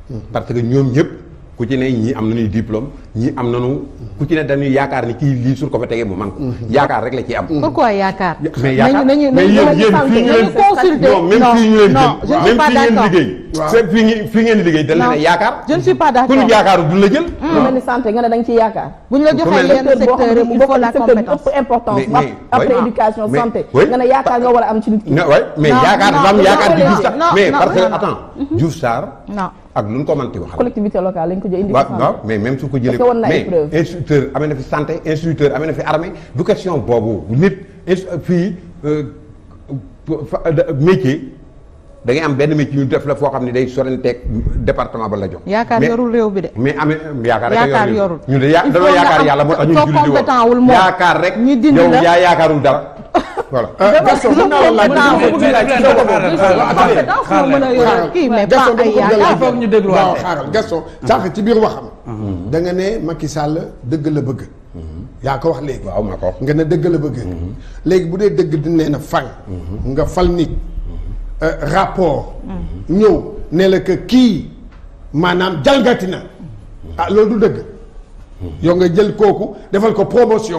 parce que ñoom ñëpp ku ci ne ñii am nañuy diplôme ñii am nañu ku ci ne dañuy yaakaar ni kii lii suñ ko fa tegee mu man ko yaakaar rek la ci am pourquoi yaakaar. mais yaakaar nañu mais nañu yéen nañu yéen fii ñu nañu leen consulter non même fii ñu leen non je jël ne suis même pas fii ngeen d'accord. liggéey c'est fii ngi fii ngeen di liggéey dañ Non. leen yaakaar je ne suis pas ku d'accord. ñu yaakaaru du la jël lu mel ni santé nga ne da nga ciy yaakaar. bu ñu la joxee mel- yenn secteur boo secteur xam ne il bokk faut la na secteur bi compétence. ëpp importance. Mais- mais- après oui. éducation Mais- santé. oui. nga ne yaakaar nga war a am ci nit ki. non ouais, mais Non, yaakaar non, dafa am non, yaakaar di non, Diouf Sarr non, mais non, parce que non, non. attends Diouf Sarr non ak lu ñu ko mënti waxal collectivité locale lañ ko jël indi ko waaw santé. waaw mais même su ko jëlee Parce que war na ay mais preuve. instituteur amee na fi santé instituteur amee na fi armée du question boobu nit ins- fii euh, fa- da- métier da ngay am benn métier ñu def la foo xam ne day sorenteeg département ba la jox. yaakaar Mais- yorul réew bi de. mais amee yaakaar rek a Yaakaar yor yorul. ñun de ya Il dañoo faut nga yaakaar am- yàlla moo tax ñu soo julli di wax compétent wul moom. yaakaar rek ñu dindi yow la. yaa yaakaarul dara voilà. Gaston mën naa la laaj Bravo. bëgg laaj ci kaw boobu. compétence moo mën a yor kii mais pas Gaston ay dama ko bëgg a yaakaar. laaj. foog ñu dégluwaat. waaw xaaral Gaston sànq ci biir waxam. da nga ne Macky Sall dëgg la bëgg. yaa ko wax léegi. waaw maa ko wax. nga ne dëgg la bëgg. léegi bu dee dëgg di nee na fal. nga fal nit. euh, rapport. ñëw ne la que kii maanaam jalgati na. ah loolu du dëgg. yow nga jël kooku defal ko promotion.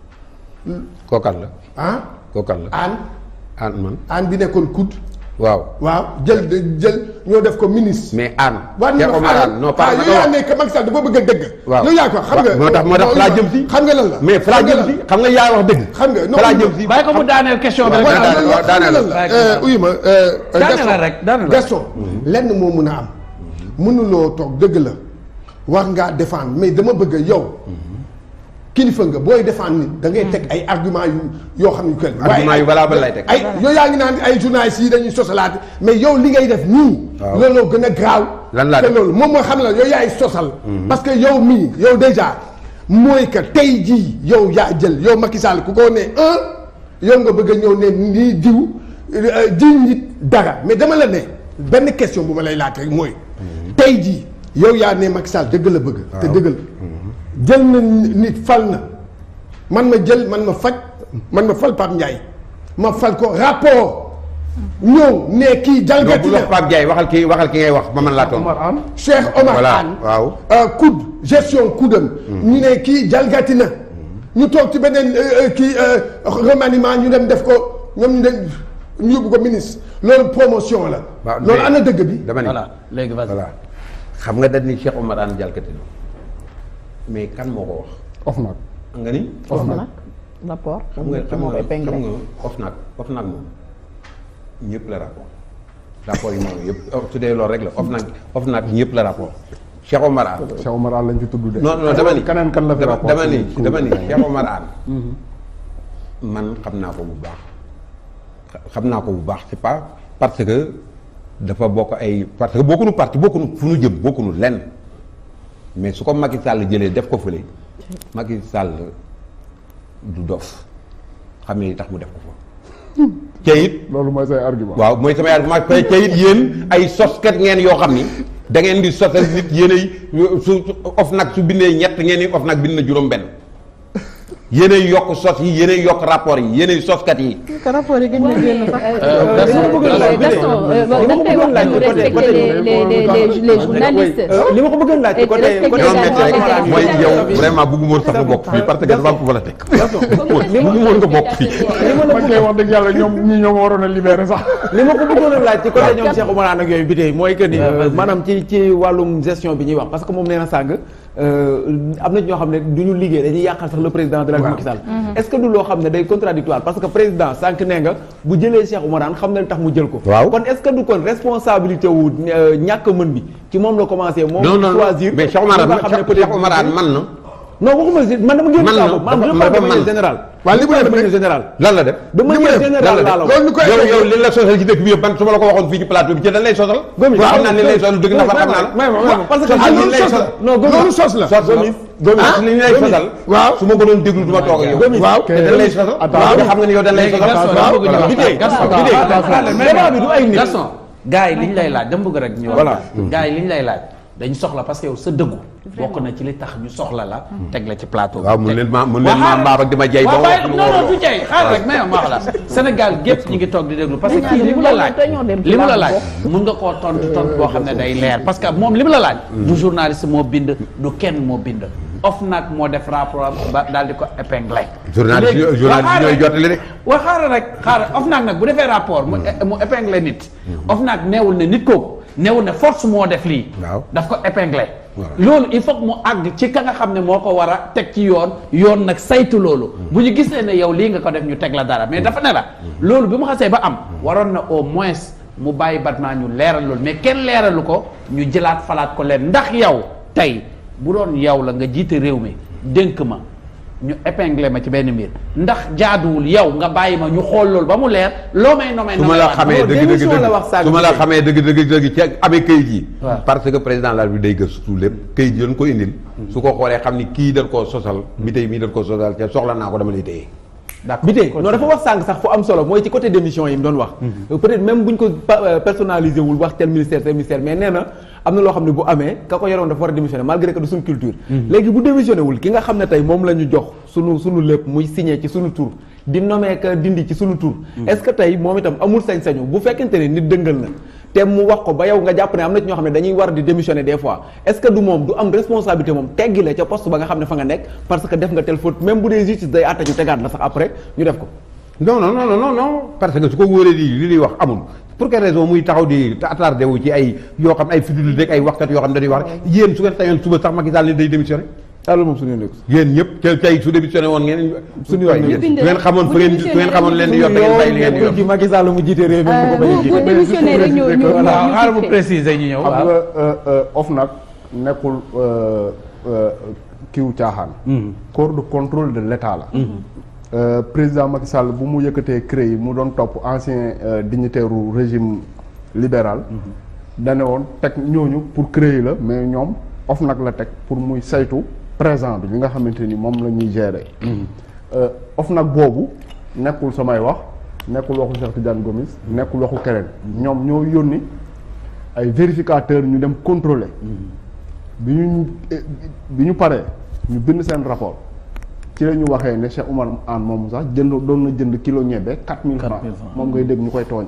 kookan la ah kookan la aan aan man aan bi nekkoon COUD. waaw waaw jël jël ñoo def ko ministre. mais aan waa Cheikh Omar Aan non pas yow yaa nekk Macky Sall dafa bëgg a dëgg. waaw yow yaa ko xam nga. moo tax moo tax fa laa jëm si xam nga lan la. mais fa laa jëm si xam nga yaa wax dëgg xam nga non fa laa jëm si bàyyi ko mu daaneel question bi rek. waaw, voilà daaneel, loolu waaw, daaneel. xam nga lan la. uyu ma. Daaneel la rek, daaneel la. Gaston lenn moo mun a am. mënuloo toog dëgg la war ngaa défendre mais dama bëgg yow. kilifa nga booy défendre nit da ngay teg ay argument yu yoo xam ne que. argument yu valable lay teg. ay yow yaa ngi naan ay journalistes yi dañuy sosalaate mais yow li ngay def nii. waaw. looloo gën a graaw. Lan laa te def? loolu moom moo xam la yow yaay sosal. parce que yow mii yow déjà mooy que tey jii yow yaa jël yow Macky Sall ku ko ne un yow nga bëgg a ñëw ne nii diw euh, jiw nit dara mais dama la ne benn question bu ma lay laaj rek mooy. tey jii yow yaa ne Macky Sall dëgg la bëgg. te dëgg la jël na nit fal na man ma jël man ma faj man ma fal Pape Ndiaye ma fal ko rapport ñëw ne kii donc jalgati bu na wax Pape Ndiaye waxal ki waxal ki ngay wax ma mën laa tontu. Cheikh Omar Voilà, Anne waaw. euh, COUD gestion COUDam ñu ne kii jalgati na ñu toog ci beneen euh, euh, kii euh, remaniement ñu dem def ko ñoom ñu dem ñu yóbbu ko ministre loolu promotion la waaw loolu mais- ana dëgg bi dama ni voilà léegi vas-y. voilà xam nga dañ ni Cheikh Omar Anne jalkati na mais kan moo ko wax. OFNAC nga ni. foofu nag rapport. xam nga xam moo nga koy épinglé. xam nga OFNAC OFNAC moom ñëpp la rapport rapport yi moom yëpp su dee loolu rek la OFNAC OFNAC ñëpp la rapport Cheikh Omar Anne. Cheikh Omar Anne lañ ci tudd de. non non dama ni keneen kan la fi dama rapport dama ni ci- dama ni Cheikh Omar Anne man xam naa ko bu baax xa- xam naa ko bu baax c'est pas parce que dafa bokk ay parce que bokkunu parti bokkunu fu nu jëm bokkunu lenn mais su ko Macky Sall jëlee def ko fële Macky Sall du dof xam ne li tax mu def ko fa ca it loolu mooy say argument. waaw mooy samay argument ca ca it yéen ay soskat ngeen yoo xam ni da ngeen di sosal nit yéen ay su of nag su bindee ñett ngeen ni of nag bind na juróom benn yéen ay yokk sos yi yéen ay yokk rapport yi yéen ay soskat yi que rapport yi gën na génn sax. Gaston euh, bon, dañ koy wax ñu respecter les les les les les journalistes. li ma ko bëggoon laaj Et côté respecter côté ñoo la métti rek normalité. mooy yow vraiment bëgguma woon sax nga bokk fii parce que dafa am fu ma la teg bëgguma woon nga bokk fii man kay wax dëgg yàlla ñoom ñi ñoo ma waroon a libéré sax. li ma ko bëggoon a laaj ci côté ñoom Cheikh Oumar Anne ak yooyu bi tey mooy que ni maanaam ci ci wàllum gestion bi ñuy wax parce que moom nee na sàng am na ñoo xam ne du ñu liggéey dañuy yàqal sax le président de la République Macky Sall est-ce que du loo xam ne day contradictoire parce que président sànq nee nga bu jëlee Cheikh Oumar Anne xam na li tax mu jël ko Waaw. kon est-ce que du kon responsabilité wu euh, ñàkk mën bi ci moom la commencé moom non non choisir mais Cheikh Omar ñi nga xam ne Anne peut-être Cheikh Omar Anne man na non waxuma si man dama génn Man saa na, boobu maanaam dafa- je parle de dafa manière man. générale waaw li mu Je parle def de manière rek- générale lan la def de manière lan générale la laa la def wax loolu ñu koy yow yow li la sosal ci dëkk bi yëpp ban su ma la ko waxoon fii ci plateau bi ci dañ lay sosal Gomis xam naa ni lay sosal dëgg na fa xam naa la may ma may ma parce que Sosal ah li loolu lay sos la sosal non Gomis loolu sos la sos Gomis Gomis li ñu lay sosal waaw su ma ko doon déglu du ma toog ak yow Gomis waaw te dañ lay sosal Attends. waaw xam nga ni yow dañ lay sosal waaw voilà. bi tey Gaston, bi tey Gaston, débat bi du ay nit Gaston gars yi li ñu lay laaj dama bëgg rek ñu Voilà. wax gars yi li ñu lay laaj dañu soxla parce que yow sa dëggu bokk na ci li tax ñu soxla la teg la ci plateau waaw mun leen ma mun leen Waaw, ma xaaral. mbaab ak di ma jay ba waaw wax bàyyi lu non war a non du wax. jay xaaral rek mais ma wax la Sénégal gépp ñu ngi toog di déglu parce que Mais kii li mu la laaj dañoo dem ci li mu la làmb laaj mun nga koo tontu tontu boo xam ne day leer parce que moom li mu la laaj du journaliste moo bind du kenn moo bind OFNAC moo def rapport ba daal di ko épinglé journaliste Léegi, yi- journaliste waa yi ñooy xaaral jottali rek. waa xaaral rek xaaral OFNAC nag bu defee rapport mu mu épinglé nit OFNAC neewul ne nit kooku neewul ne force moo def lii Waaw. daf ko épinglé Voilà. loolu il faut que mu àgg ci ka nga xam ne moo ko war a teg ci yoon yoon nag saytu loolu bu ñu gisee ne yow lii nga ko def ñu teg la dara mais dafa ne la loolu bi mu xasee ba am waroon na au moins mu bàyyi Batma ñu leeral loolu mais kenn leeralu ko ñu jëlaat falaat ko leen ndax yow tey bu doon yow la nga jiite réew mi dénk ma ñu épinglé ma ci benn mbir ndax jaaduwul yow nga bàyyi ma ñu xool loolu ba mu leer loo may nomee su ma la xamee dëgg dëgg démission la wax dëgg sànq su ma la bi. xamee dëgg dëgg dëgg ci amee kayit yi Waaw. parce que président de la République day gëstu lépp kayit yi dañ ko indil su ko xoolee xam ni kii dañ koo sosal mi tey mii dañ koo sosal te soxla naa ko dama lay téye bi tey non dafa wax sànq sax fu am solo mooy ci côté démission yi mu doon wax peut-être même buñ ko pa- euh, personnalisé wul wax tel ministère tel ministère mais nee na am na loo xam ne bu amee ka ko yoroon dafa war a démissionné malgré que du suñu culture léegi bu démissionné wul ki nga xam ne tey moom la ñu jox sunu sunu lépp muy signé ci sunu tur di nommé ka dindi ci sunu tur est-ce que tey moom itam amul sañ-sañu bu fekkente ne nit dëngal na te mu wax ko ba yow nga jàpp ne am na ci ñoo xam ne dañuy war di démissionner des fois est-ce que du moom du am responsabilité moom teggi la ca poste ba nga xam ne fa nga nekk parce que def nga telle faute même bu dee justice day àtte ñu tegaat la sax après ñu def ko non non non non non non parce que su ko wóoree di li ñuy wax amul pour quelle raison muy taxaw di attardé wu ci ay yoo xam ay futilité rek ay waxkat yoo xam dañuy wax rek yéen su ngeen tayoon suba sax Macky Sall ne day démissionné loolu moom suñu nekk yéen ñëpp te tey su démissionné woon ngeen suñu waay yéen su bind ngeen xamoon bu fa ngeen su démissionné ngeen xamoon leen di yor da ngeen bàyyi li ngeen di yor ci Macky Sall mu jiite réew mi mu ko bañ a bu jiite. bu démissionné rek ñu ñu waaw ñu xaaral mu fixé. préciser ñu ñëw xam waaw nga euh, euh, OFNAC nekkul euh, euh, kiiw caaxaan. corps de contrôle de l'État la. Euh, président Macky Sall bu mu yëkkatee CREI yi mu doon topp ancien euh, dignitaire u régime libéral. dane woon teg ñooñu pour CREI la mais ñoom OFNAC la teg pour muy saytu présent bi li nga xamante ni moom la ñuy gérer. Euh, OFNAC boobu nekkul samay wax nekkul waxu Cheikh Tidiane Gomis nekkul waxu keneen ñoom ñoo yónni ay vérificateurs ñu dem contrôler bi ñu eh, bi ñu paree ñu bind seen rapport ci la ñu waxee ne Cheikh Oumar Anne moom sax jënd doon na jënd kilo ñebe quatre mille francs 4000 francs. moom ngay dégg ñu koy tooñe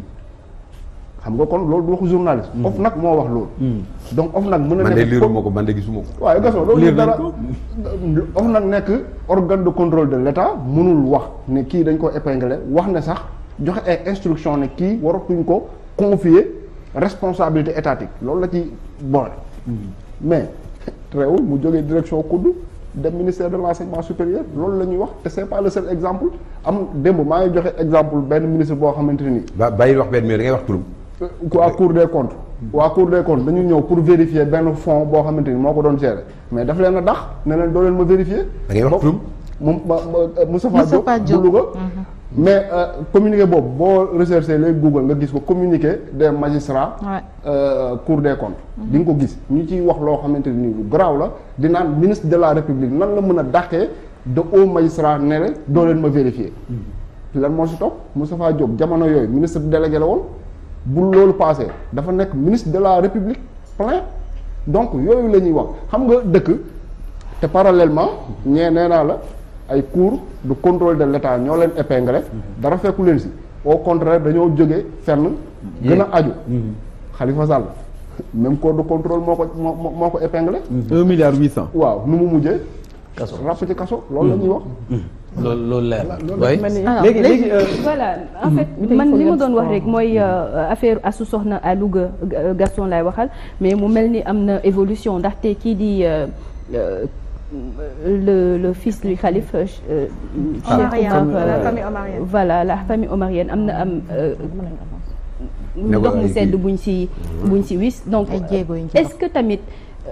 xam nga kon loolu du waxu journaliste OFNAC moo wax loolu donc OFNAC mën na man de nekk liiruma ko man de gisuma ko waaye gasoo loolu Lire dara nañ ko. OFNAC nekk organe de contrôle de l'État mënul wax ne kii dañ ko épinglé wax ne sax joxe ay instruction ne kii waratuñ ko confier responsabilité étatique loolu la ci boole mais réewul mu jógee direction kudd dem ministère de l'enseignement supérieur loolu la ñuy wax te c'est pas le seul exemple am démb maa ngi joxe exemple benn ministre boo xamante ni ba bàyyi wax benn mais da ngay wax turam waa cour des comptes waa cour des comptes dañu ñëw pour vérifier benn fonds boo xamante ni moo ko doon gérer mais daf leen a dax ne leen doo leen ma vérifier Da ngay wax Boobu- turam. moom ma ma Moustapha Moustapha Diop Diop. bu Louga mais euh, communiqué boobu boo recherché léegi Google nga gis ko communiqué des magistrats Ouais. euh, cour des comptes di nga ko gis ñu ciy wax loo xamante ni lu garaaw la di naan ministre de la république nan la mën a dàqee de haut magistrat ne la doo leen ma vérifier lan moo si topp Moustapha Diop jamono yooyu ministre délégué la woon bu loolu passé dafa nekk ministre de la république plein donc yooyu la ñuy wax xam nga dëkk te parallèlement ñee nee naa la ay cours de contrôle de l'État ñoo leen épinglé dara fekku leen si au contraire dañoo jóge fenn gën a aju Khalifa Sall même corps de contrôle moo ko moo moo- moo ko épinglé un milliard huit cent. waaw nu mu mujjee Kaso. ràpp ci kaso loolu la ñuy wax loolu loolu leer way Alors, léegi léegi euh, voilà en fait man li ma doon wax rek mooy euh, affaire asu soxna à Louga euh, Gaston lay waxal mais mu mel ni am na évolution ndaxte kii di euh, euh, le le fils du khalife euh, Cheikh Omarienne, Omar, la euh, famille omarienne. voilà la famille omarienne am na am euh, Ne ndox ko mu ay sedd kii. buñ si buñ si wis donc Ay jéego yuñ ci est-ce que tamit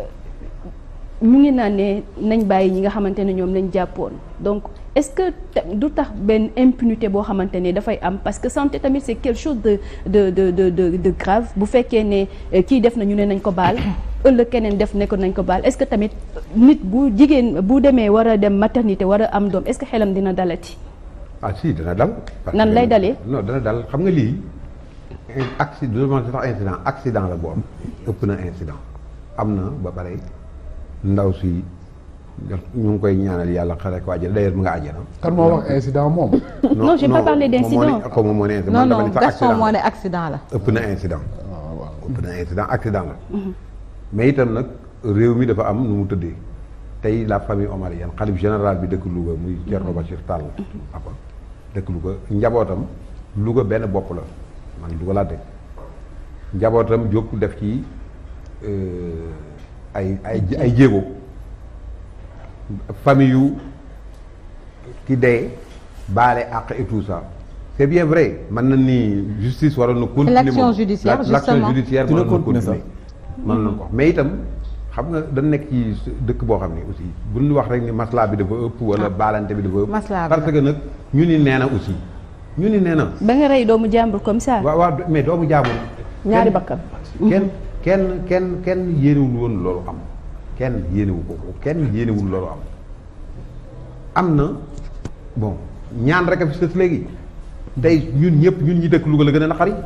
ñu ngi naan ne nañ bàyyi ñi nga xamante ne ñoom lañ jàppoon donc est-ce que ta- du tax benn impunité boo xamante ne dafay am parce que santé tamit c'est quelque chose de de de de de, de grave bu fekkee ne eh, kii def na ñu ne nañ ko baal ëllëg keneen def ne ko nañ ko baal est-ce que tamit nit bu jigéen bu demee war a dem maternité war a am doom est-ce que xelam dina dalati. ah si dana dal. parce Nan que- lay dalee? non dana dal xam nga lii accident du ma sax incident accident la bu am ëpp na incident am na ba pare ndaw si ñu ngi koy ñaanal yàlla xare ko àjjana d'ailleurs mu nga àjjana. kan moo wax incident moom. Non, j'ai pas parlé moom moo ne- d'incident. xaw ma moo ne incident non man dama non ni sax Gaston accident moo la. ne accident la. ëpp na incident. ëpp na incident accident la. mais itam nag réew mi dafa am nu mu tëddee tey la famille omarienne xalif général bi dëkk Louga muy Thierno Bachir Tall. papa dëkk Louga njabootam Louga benn bopp la man Louga laa dëkk njabootam jóg def ci euh, ay ay ay jéego famille yu ki dee baale àq et tout ça c'est bien vrai man na ni justice waroon na continuer l'action moom. judiciaire, La- l'action justement. judiciaire Dina waroon na continuer continuer man na ko wax mais itam xam nga dañ nekk ci dëkk boo xam ne aussi bu ñu wax rek ni maslaa bi dafa ëpp wala baalante bi dafa ëpp Maslaa bi parce que nag ñu ni nee na aussi ñu ni nee na ba nga rey doomu jàmbur comme ça. waaw waaw mais doomu jaamul ñaari kenn- bakkan. kenn kenn kenn kenn yéenewul woon loolu am kenn yéenewu ko ko kenn yéenewul loolu am am na bon ñaan rek a fi sës léegi tey ñun ñëpp ñun ñi dëkk Louga la gën a naqari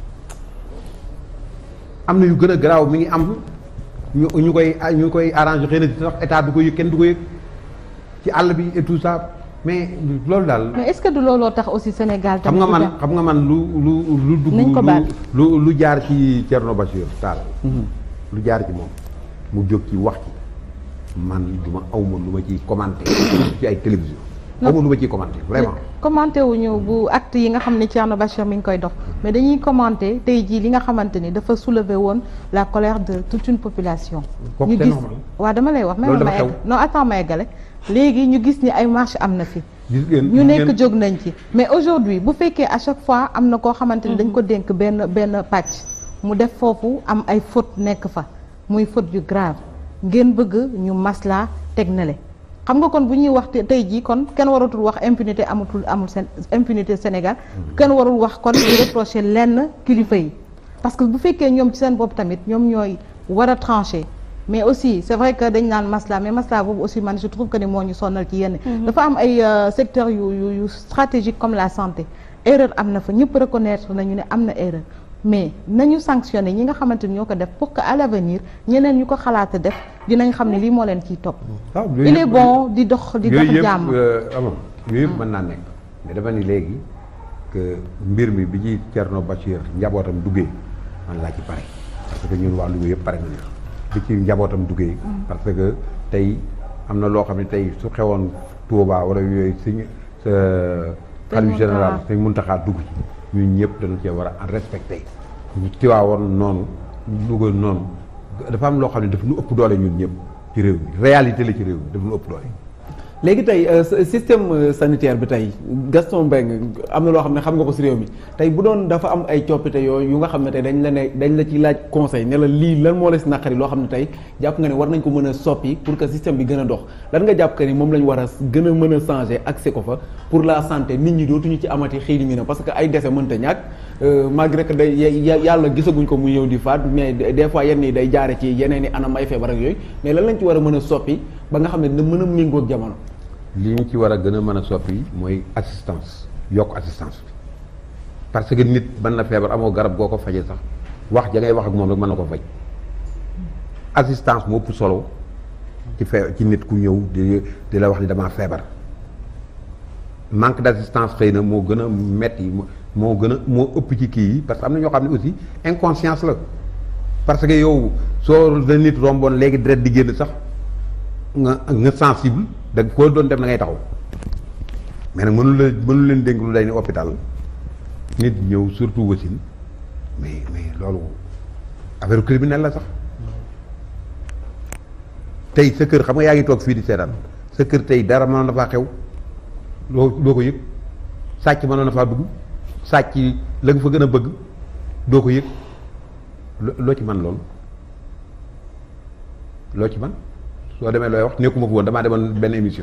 am na yu gën a garaaw mi ngi am ñu ñu koy ñu koy arrangé xëy na sax état du ko yëg kenn du ko yëg ci àll bi et tout ça mais loolu daal mais est-ce que du looloo tax aussi Sénégal. xam tamit nga du man dem? xam nga man lu lu lu dugg Nañ ko baal. lu lu lu jaar ci Thierno Bachir Tall lu jaar ci moom mu jóg ci wax ci man du ma awma lu ma ciy commenté ci ay télévision awma lu ma ciy commenté vraiment commenté wuñu bu acte yi nga xam ne Thierno Bachir mi ngi koy dox mais dañuy commenté tey jii li nga xamante ni dafa soulever woon la colère de toute une population. Kooku ñu c'est gis normal. waaw dama lay wax. Loolu même ma dafa egg xew. non attends ma eggale léegi ñu gis ni ay marche am na fi. gis ngeen ñu gis nekk ngeen- jóg nañ ci mais aujourd'hui bu fekkee à chaque fois am na koo xamante ni dañ ko dénk benn benn pàcc mu def foofu am ay faute nekk fa muy faute yu grave ngeen bëgg ñu maslaa teg na le xam nga kon bu ñuy wax te- tey jii kon kenn waratul wax impunité amatul amul seen impunité Sénégal kenn warul wax kon di reprocher lenn kilifa yi parce que bu fekkee ñoom ci seen bopp tamit ñoom ñooy war a trancher mais aussi c'est vrai que dañ naan masla mais masla boobu aussi man je trouve que ni moo ñu sonnal ci yenn dafa am ay euh, secteurs yu yu yu stratégique comme la santé erreur am na fa ñëpp reconnaître nañu ne am na erreur mais nañu sanctionner ñi nga xamante ni ñoo ko def pour que à l'avenir ñeneen ñu ko xalaata def dinañ xam ne lii moo leen ciy topp waaw yooyu il est yëpp- bon di dox di dox yooyu yëpp jàmm amam yooyu yëpp mën naa nekk mais dafa ni léegi que mbir mi bi ci Thierno Bachir njabootam duggee man laa ci pare parce que ñun waa Louga yëpp pare nañu bi ci njabootam duggee parce que tey am na loo xam ne tey su xewoon Touba wala yooyu suñu sa xalif général sëñ Muntaxa dugg ci ñun ñëpp dañu cee war a respecté ñu Tiwaawoon noonu Louga noonu dafa am loo xam ne daf nu ëpp doole ñun ñëpp ci réew mi réalité la ci réew mi daf nu ëpp doole léegi tey euh, s- système euh, sanitaire bi tey Gaston Mbengue am na loo xam ne xam nga ko si réew mi tey bu doon dafa am ay coppite yooyu yu nga xam ne tey dañ la ne dañ la ci laaj conseil ne la lii lan moo la si naqari loo xam ne tey jàpp nga ne war nañ ko mën a soppi pour que système bi gën a dox lan nga jàpp que ni moom la ñu war a gën a mën a changer accès ko fa pour la santé nit ñi dootuñu ci amati xëy na parce que ay décès mënta ñàkk euh, malgré que day ya- yàlla gisaguñ ko mu ñëw di faat mais des des fois yenn yi day jaare ci yeneen i anam ay feebar ak yooyu mais lan lañ ci war a mën a soppi ba nga xam ne dina mën a méngoo ak jamono li ñu ci war a gën a mën a soppi mooy assistance yokk assistance bi parce que nit mën na feebar amoo garab goo ko fajee sax wax ja ngay wax ak moom rek mën na ko faj assistance moo ëpp solo ci fee ci nit ku ñëw di di la wax ni damaa feebar manque d'assistance xëy na moo gën a metti moo gën a moo ëpp ci kii yi parce que am na ñoo xam ne aussi inconscience la parce que yow soo la nit romboon léegi deret di génn sax nga nga sensible da koo doon def na ngay taxaw mais nag mënu la mënu leen dénk lu day ni hôpital nit ñëw surtout wasin mais mais loolu affaire criminel la sax tey sa kër xam nga yaa ngi toog fii di seetaan sa kër tey dara mënoon na faa xew loo doo ko yëg sàcc mënoon na faa dugg sàcc la nga fa gën a bëgg doo ko yëg lo- loo ci man loolu loo ci man soo demee looy wax nekkuma fa woon damaa demoon benn émission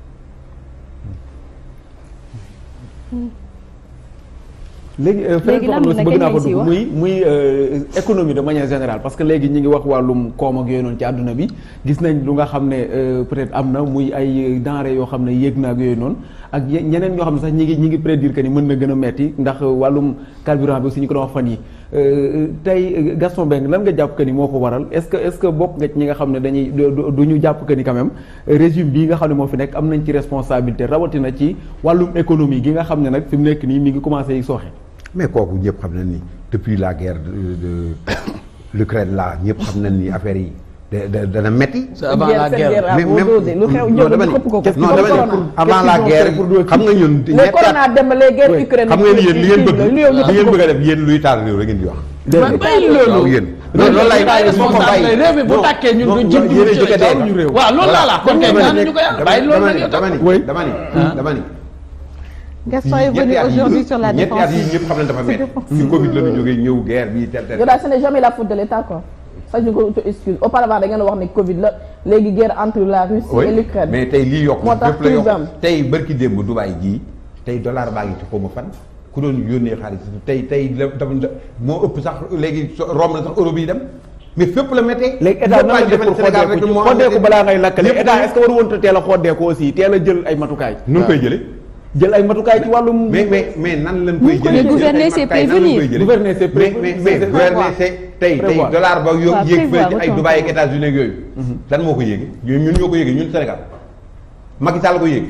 léegi euh, feneen Léegi foo xam lan ne la bëgg naa ko kañ lañ siy dugg wax? muy muy euh, économie de manière générale parce que léegi ñi ngi wax wàllum koom ak yooyu noonu ci àdduna bi gis nañ lu nga xam ne euh, peut-être am na muy ay denrées yoo xam ne yéeg na ak yooyu noonu ak ye- ñeneen ñoo xam ne sax ñi ngi ñi ngi prédire que ni mën na gën a metti ndax wàllum carburant bi aussi ñu ko doon wax fan yi Euh, tey Gaston Mbengue lan nga jàpp que ni moo ko waral est-ce que est-ce que bokk nga ci ñi nga xam ne dañuy du du- du ñu jàpp que ni quand même régime bii nga xam ne moo fi nekk am nañ ci responsabilité rawatina ci wàllum économie gi nga xam ne nag fi mu nekk nii mi ngi commencé sooxe. mais kooku ñëpp xam nañ ni depuis la guerre de de l'Ukraine là ñëpp xam nañ ni affaire yi da da dana metti. c'est avant la guerre mais même lu xew non dama ñëw ni xëpp ko non dama ni avant la guerre xam nga ñun. les ñetti corona at dem ba les guerres Ukraine xam nga ni yéen li ngeen bëgg lu yow ñu li ngeen xëpp ko bëgg a def yéen luy taal réew rek ngeen di wax. man bàyyi loolu waaw yéen. loolu loolu lay bàyyi responsable réew mi bu tàkkee ñun du jëm yéen a jëkk a dee ñu réew waaw loolu laa la kon kay ñaan ñu ko yàlla bàyyi loolu nag yow dama tam ni dama ni dama ni Gaston est venu ñetti at yi- aujourd'hui sur la ñetti at yi défensive. ñëpp xam nañ dafa métti fi Covid la ñu jógee ñëw guerre bi tel tel yow daal ce n'est jamais la faute de l'État quoi ça je ko auto excuse auparavant da ngeen wax ne Covid la léegi guerre entre la Russie oui et l'Ukraine mais tey lii yokk moo tax lépp la yokk crise am. tey bërki démb Dubaay jii tey dollar baa ngi ci xaw ma fan ku doon yónnee xaalis tey tey la dafa moo ëpp sax léegi so- romb na sax euro bi dem mais fépp la méttee léegi état nan la def pour xoddeeku ci xoddeeku balaa ngay lakkale Ñëpp état est-ce que waru woon a teel a xoddeeku aussi teel a jël ay matukaay. nu ngi koy jëlee jël ay matukaay ci wàllum. mais mais mais nan lañ koy Mais jëlee gouverner, c'est prévenir. Gouverner, c'est mais prévenir. mais mais C'est gouverner prévoir. c'est tey tey Prévoir. dollar ba yo Waaw, yéeg prévoir, fële ci ay autant Dubaï ak États-Unis ak yooyu lan moo ko yéegi ñun ñun ñoo ko yéegi ñun Sénégal Macky Sall ko yéegi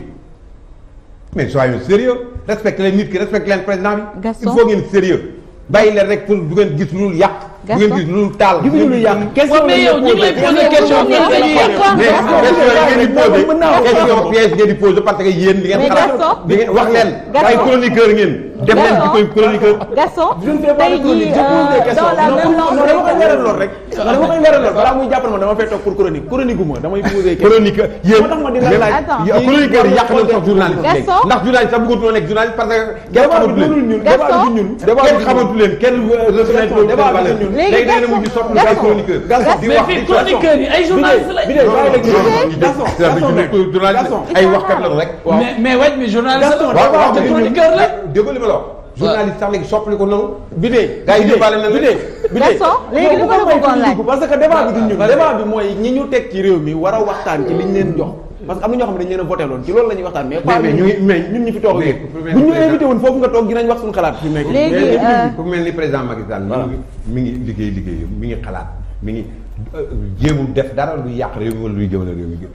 mais soyons sérieux respecté leen nit ki respecté leen président bi il Gaston. faut ngeen sérieux bàyyi leen rek pour du ngeen gis lu yàq du ngeen Gaston. gis lu taal gisuñu lu yàq question mais yow ñu ngi lay poser question mais question yi ngeen di posé mën naa wax. question piège ngeen di posé parce que yéen di ngeen Mais xalaat Gaston. di ngeen wax leen Gaston. ay chroniqueur ngeen dem leen ci koy chroniqueur Gaston je ne fais pas de tey chronique jii je pose des questions dans la non même non lancée dama koy leeral lool rek non dama koy leeral lool balaa muy jàppal ma dama fay toog pour chronique chronique gu ma damay poser question chronique yéen moo tax ma di la laaj Attends. ya- chroniqueur yi yàq nañ sax journaliste léegi Gaston. ndax journaliste sax bëggatoo nekk journaliste parce que kenn débat xamatu bi leen dunul ñun Gaston. débat bi ñun débat kenn bi xamatu leen kenn reconnaître loolu débat bi valeur ñun. Léegi léegi da ngeen a Gaston. mujj soppi Gaston. ay chroniqueur Gaston. di mais wax fii di chroniqueurs yi ay journalistes lañ. bi de bàyyi rek Gaston Gaston rek journaliste ay waxkat la rek mais mais waj mi journaliste Gaston, la. waaw waaw te mais chroniqueur la. déggoo li ma la wax journaliste sax léegi soppali ko noonu bi de gars yi yóbbaale na bi de leen bi de Gaston, léegi li ma la bëggoon laaj. parce que débat bi du ñun débat bi mooy ñi ñu teg ci réew mi war a waxtaan ci liñ leen jox parce que am na ñoo xam ne dañ leen a voté loon ci loolu la ñuy waxtaan mais pas mais ñun ñu ngi- mais ñun ñu fi toog mais léegi pour bu ñu président- invité woon foofu nga toog dinañ wax suñu xalaat fi mu nekk Léegi, mais euh, ku mel ni président Macky Sall mi ngi mi ngi liggéey liggéeyam mi ngi xalaat mi ngi euh, jéemul def dara luy yàq réew mi wala luy jëmale réew mi gën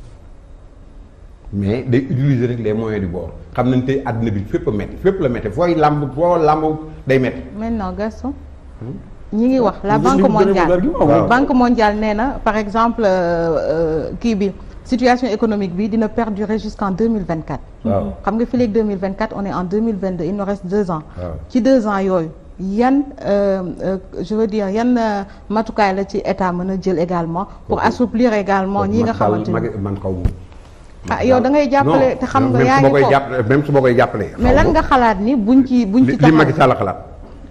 mais day utiliser rek les moyens du bord xam nañ tey àddina bi fépp a métti fépp la métti fooy làmb foo làmb day métti maintenant Gaston ñi ngi wax la Li- banque li mu gën a mondiale argument, waaw. banque mondiale nee na par exemple euh, euh, kii bi situation économique bi dina perdurer jusqu'en 2024 waaw xam nga fii léegi 2024 on est en 2022 il nous reste deux ans waaw. ci deux ans yooyu yan euh, euh, je veux dire yan euh, matukaay la ci état mën a jël également pour assouplir également ñi nga xamante ni man xaw ma ah yow da ngay jàppale te xam nga même yaa su ma ngi koy foofu jàppale même su ma koy jàppale mais lan nga xalaat ni buñ ci buñ ci li li Macky taxaw Sall xalaat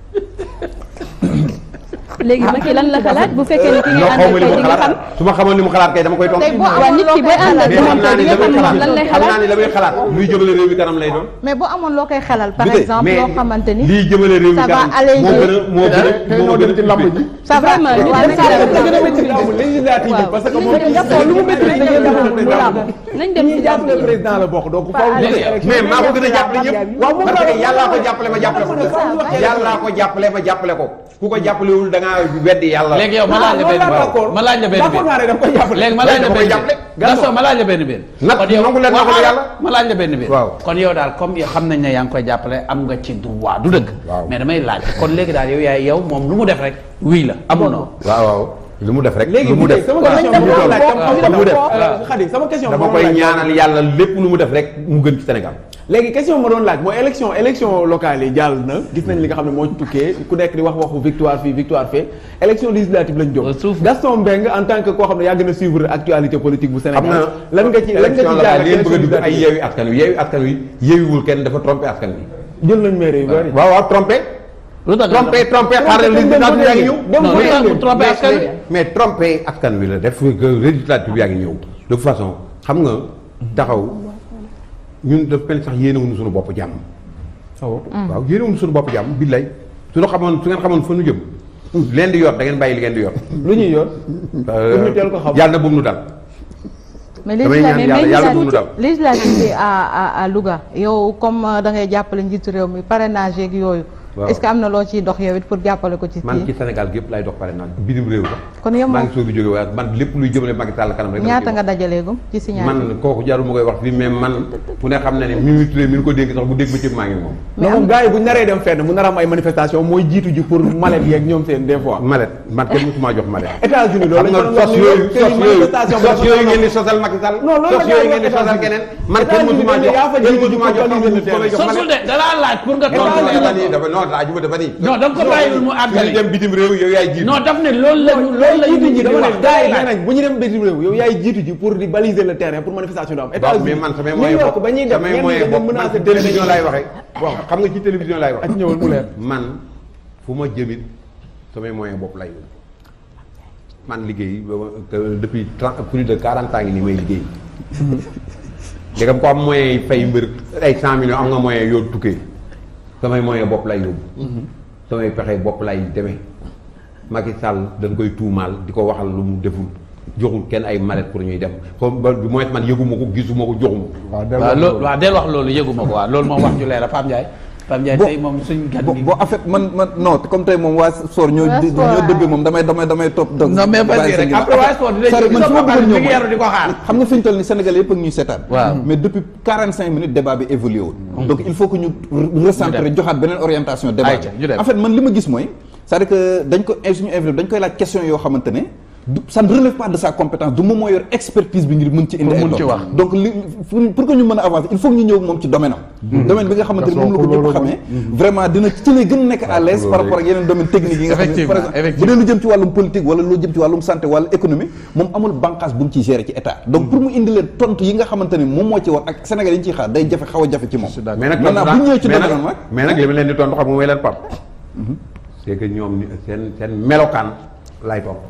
léegi Macky lan la xalaat bu fekkee ne ki ngay non xaw ma àndal li kay mu di nga xalaat xam su ma xamoon li mu xalaat kay dama koy toog tey boo waaw amoon nit loo ki koy booy ànd ak mais moom xam kay naa di ni nga la muy xam xalaat lan lay xam naa ni la muy xalaat xalaat luy jëmale réew mi kanam lay doon mais boo amoon loo koy xelal par du dee, exemple mais loo xamante ni lii jëmale réew mi ça va kanam alléger. moo gën a moo gën a tey moo ñoo gën dem ci lamb ji ça va Vraiment, nit waaw dafa mais ça war a va. gën a maîtriser amul législative bi parce que moom Gaston lu mu maîtriser ngeen jàppale mu làmb nañ dem ñi ci jàppale jàpp président la bokk donc faaw ñu Léegi, élection mais maa ko gën a jàppale ñëpp waaw moom parce que laa- yàllaa ko jàppale ma jàppale ko yàllaa ko jàppale ma jàppale ko ku ko jàppalewul da ngaa weddi yàlla léegi yow ma laaj la benn benn ma laaj la benn d'accord naa ne dama koy jàppale léegi ma laaj la dama koy benn jàppale. benn Gaston ma laaj la benn benn Nag kon yow nangu leen waaw, nangu yàlla. ma laaj la benn benn Waaw. kon yow daal comme yow xam nañ ne yaa ngi koy jàppale am nga ci droit du dëgg Waaw. mais damay laaj kon léegi daal yow yaay yow moom lu mu def rek wii la amul noonu waaw waaw lu mu def rek léegi lu mu def sama question bi ma laaj lu mu def Khady sama question dama bi ma koy laaj- ñaanal yàlla lépp lu mu def rek mu gën ci Sénégal léegi question ma doon laaj mooy élection élection locale yi jàll na gis nañ li nga xam ne moo ci tukkee ku nekk di wax waxu victoire fii victoire fee élection législative lañ jóg Suuf. Gaston Mbengue en tant que koo xam ne yàgg na suivre actualité politique bu xam Sénégal na lan nga ci lan nga élection ci la jaar daal yéen bëgg a dugg ay yeewi askan wi yeewi askan wi yeewiwul kenn dafa trompé askan wi jël nañ maire yu bari waaw waaw trompé lu tax trompé trompé xaaral législative yaa ngi ñëw dem non fu lu tax ngeen mu trompé mais askan wi mais trompé askan wi la def que législative yaa ngi ñëw de toute façon xam nga taxaw ñun daf mel sax yéenewuñu suñu bopp jàmm waaw yéenewuñu suñu bopp jàmm billay suñu xamoon su ngeen xamoon fa nu jëm leen di yor da ngeen bàyyi li ngeen di yor lu ñuy yor pour ñu teel ko xam yàlla na bu mu nu dal mais damay ñaan yàlla yàlla bu mu nu dal législative bi à à à Louga yow comme euh, da ngay jàppale njiitu réew mi parrainage yeeg yooyu Waaw. est-ce que am na loo ciy dox yow it pour jàppale ko ci man ci kii Sénégal gépp lay dox pare naa bitim réew la kon yow maa moom ngi soog a jóge waaye man lépp luy jëmale Macky Sall kanam rek dama ñaata ciy nga wax. dajaleegum ci signature man kooku jarul ma koy wax fii mais man fu ne xam na ne Mimi Touré mi ngi ko dégg sax bu dégg ba ci maa ngi moom mais moom gars yi bu ñu naree dem fenn mu nar a am ay manifestation mooy jiitu ji pour malet yeeg ñoom seen des fois. malet man kenn musuma jox malet États-Unis loolu xam nga sos yooyu sos yooyu sos yooyu ngeen di sosal Macky Sall Non, loolu la sos gars yi yooyu ngeen di wax sosal États-Unis. keneen man kenn États-Unis musuma dañ ne jox yaa fa kenn jiitu musuma ci jox commune ko may jox sosul malet de dalaa laaj pour nga tontu non la dafa dafa non laajuma dafa ni non da nga ko bàyyiwul mu àggali ñu dem bitim réew yow yaay jiitu non daf ne loolu la ñu loolu la ñu jiitu nit ji ñi di dama wax ne gars yi nee nañ bu ñu dem bitim réew yow yaay jiitu ji pour di baliser le terrain pour manifestation du am waaw États-Unis mais man samay New moyen York bopp ba ñuy dem samay ñenn ñi moyen dañ bopp man menacé ci télévision laay waxee waaw xam nga ci télévision laay wax ak ñëwal mu leer man fu ma jëmit samay moyen bopp lay yóbbu man liggéey ba ma- que depuis trente plus de quarante ans ngi nii may liggéey ndegam ko am moyen yi fay mbër ay cent millions am nga moyen yoo tukkee samay moyen bopp lay yóbbu samay pexe bopp lay demee Macky Sall dañ koy tuumaal di ko waxal lu mu deful joxul kenn ay mallette pour ñuy dem comme ba du moins man yëguma ko gisuma ko joxuma ko waaw waaw delloo loolu waaw del wax loolu yëguma ko waaw loolu moom wax ju leer la Pape Ndiaye Pape Ndiaye tey moom suñ gan bon gi bon en fait man man non comme tey moom waa Soor ñoo Waa di- Soor, ñoo dëbbee moom damay damay damay topp dog non mais vas-y bàyyi sa rek ginnaaw. après waa sport dinañ C'est-à-dire man gis su ma nga bëggoon ñëw mi ngi yaru di ko xaar xam nga fi ñu toll ni Sénégalais yëpp ak ñuy seetaan Waaw. mais depuis 45 minutes débat bi évolué wul donc il faut que ñu recentrer joxaat beneen orientation débat Ayca, ñu dem. en fait man li ma gis mooy c'est-à-dire que dañ ko suñu invité dañ koy laaj question yoo xamante ne du ça ne relève pas de sa compétence du moom moo yor expertise bi ngir mën ci indi Pour ay mën ci tontu. wax. donc li pour pour que ñu mën a avancer il faut que ñu ñëw moom ci domaine am domaine bi nga xamante ne moom la ko ñëpp xamee vraiment dina ci lay gën a nekk à l'aise par rapport ak yeneen domaine technique yi nga xam ne Effectivement, par exemple bu effectivement. dee lu jëm ci wàllum politique wala lu jëm ci wàllum santé wala économie moom amul bànqaas bu mu ciy gérer ci état donc pour mu indi leen tontu yi nga xamante ne moom moo ci war ak Sénégal yi ñu ciy xaar day jafe xaw a jafe ci moom mais nag maintenant bu ñu ñëwee ci mais domaine nag am nag mais nag li ma leen di tontu xam nga mooy leen pap c'est que ñoom ni- seen seen melokaan lay topp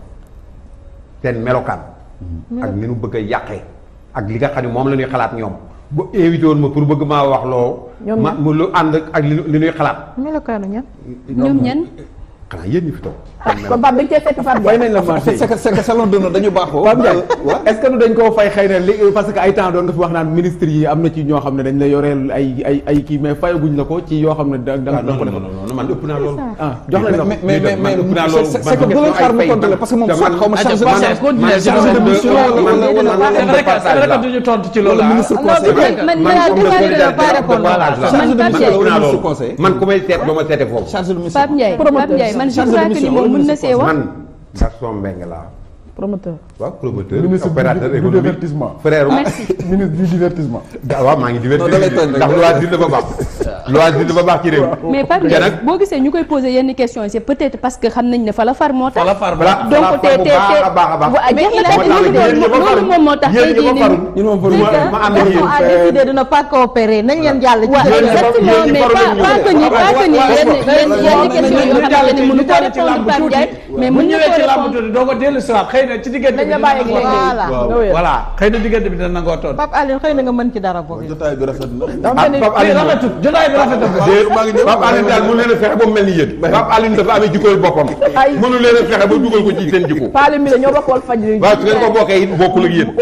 seen melokaan ak ni nu bëgg a yàqee ak li nga xam ne moom la ñuy xalaat ñoom bu invité woon ma pour bëgg maa wax loo Ñoom ma mu lu ànd ak li li ñuy xalaat melokaanu ñan ñoom ñan xanaa yéen ñi fi toog kon Pape dañ cee fekk Pape fay Ndiaye nañ la marché c'est que c'est que salon d'honneur dañu baaxoo Pape Ndiaye waaw est-ce que nu dañ koo fay xëy na li parce que ay temps doon nga fi wax naan ministre yi am na ci ñoo xam ne dañ la yoreel ay ay ay kii mais fayaguñ la ko ci yoo xam ne da da ah da non ko non defal non non man ëpp naa loolu ah jox nañ la ko mais mais mais man ëpp naa mais loolu c'est man c'est que bu leen xaar mu tontu la parce que moom soit xaw ma chargé Adja, Pape continuer, chargé de mission wala wala wala c'est vrai que c'est vrai que duñu tontu ci loolu wala ah. ministre non conseil man man homme de déjà solidarité dina pas répondre voilà, chargé de man Pape mission Ndiaye wala naa ministre loolu conseil man ku may seet doo ma seete foofu chargé de mission Pape Ndiaye Pape Ndiaye man je Chargé de crois que ni mission, moom wala mën na ministre see wax man Gaston Mbengue laa promoteur waaw promoteur Ministre du- opérateur du économique divertissement. frère merci ministre du divertissement. ah waaw maa ngi divertir Non, da lay tooñ rek. ndax loisir dafa baax loisir dafa baax ci réew mi mais Pape te Ndiaye nag boo gisee ñu koy poser yenn questions yi c'est peut-être parce que xam nañ ne fa la far moo tax. fa la far ba voilà donc te te te baax a baax a baax wa- mais il a moo tax nag yéen ñi ko loolu farul moom moo tax yéen tey ñi ko jii farul nii. ñun moom farul C'est ma ànd ak que yéen a décidé de ne pas coopérer nañ leen jàll ci waaw yéen ñi exactement farul mais ñu pas ñu pas que ni pas que ni waaw, yenn waaw, yenn waaw, yenn waaw, questions yoo xamante ne mënu ko répondre Pape Ndiaye mais mën bu na ñëwee ko ci làmb répondre tuuti doo ko dellu si waat xëy na ci diggante dañ bi la bàyyi ak dina léegi. voilà nga wér. voilà xëy na diggante bi dina nangoo toon Pape Alioune xëy na nga mën ci dara boobu jotaay bi rafet na dafa mel ni Pape mais Alioune rafetul jotaay bi rafetul déet Pape Alioune daal mënu leen a fexe ba mu mel ni yéen Pape Alioune dafa amee jikkooy boppam Ay. mënu leen a fexe ba dugal ko ci seen jikko Paale mi la ñoo bokk wal faj waaw su ngeen ko bokkee it bokkul ak yéen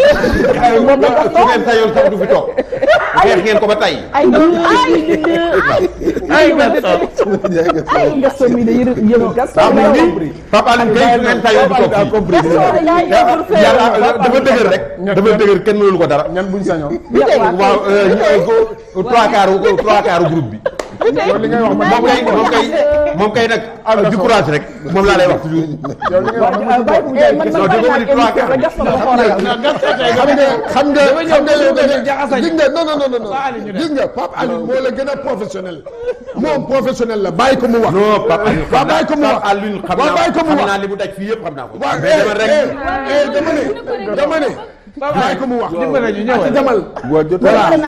su ngeen sayoon sax du fi toog xeex ngeen ko ba tey ay ay ay Gaston mi de yërë yërë Gaston waaw mi moom nii Pape Alioune kay su ngeen sayoon du toog fii Gaston yaay defar fee yàlla dafa dëgër rek dafa dëgër kenn mënul ko dara ñan buñ sañoon. waaw ñu trois quarts trois quarts groupe bi yow li ngay wax man moom kay moom kay moom kay nag du courage rek moom laa lay wax toujours yow li ngay wax man bàyyi ko mu jaay man man bàyyi naa émission rek Gaston ma xoolal xam nga xam nga Dama ñëw xam nga dama yow ñëw jaxasañ. gis nga non non non non Pape Alioune ñu dem. gis nga Pape Alioune moo la gën a professionnel moom professionnel la bàyyi ko mu wax. non Pape Alioune waaw bàyyi ko mu wax Pape Alioune xam waaw bàyyi ko naa mu xam wax naa li mu daj fii yëpp xam naa ko waaw mais dama rek eh eh dama ne dama ne bàyyi ko mu wax. dimbale ñu ñëwal. demal waa jotaay voilà